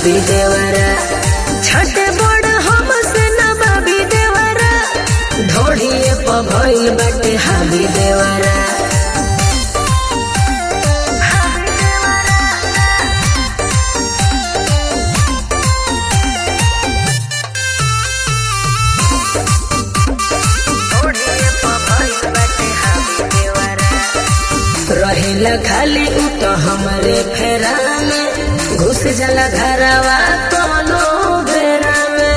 हाबी देवरा छठे बड़ हमसे न बाबी देवरा ढोढ़िए प भइल बाटे हाबी देवरा रहेला खाली उ तो हमरे फेरा में घुस जाला घरवा कोनो बेरा में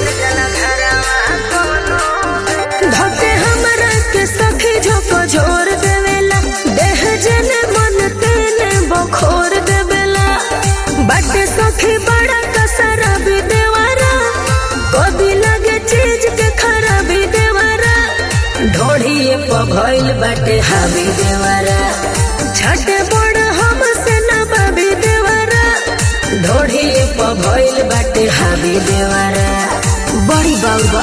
धके हमरा के सखी झोको झोर देवेला देह जने मन तेने बखोर देवेला बाटे सखी बड़ा कसरा भी देवारा कभी लगे चीज के खराबी देवारा ढोढ़िए प भइल बाटे हावी देवारा छठे बड़ हमसे न बाबी देवारा ढोढ़िए प भइल बाटे हावी देवारा बड़ी बाबा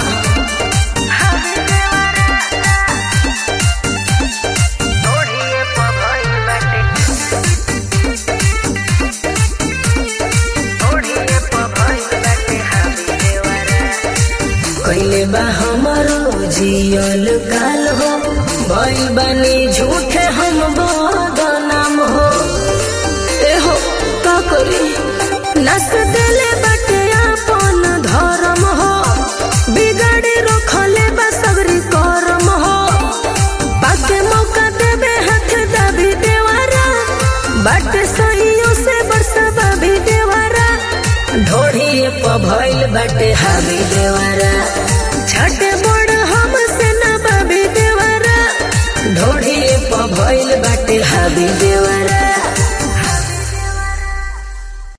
कैले बा हमारो जियल काल हो भइल बानी झूठे हम बदनाम हो ए हो का करी नस देले बाटे अपन धर्म हो बिगाड़ी रखले बा सबरी करम हो बाके मौका देबे हाथ दाबी देवारा बाटे सहियों से बरसबा भी देवारा ढोढ़िए प भइल बाटे हावी देवारा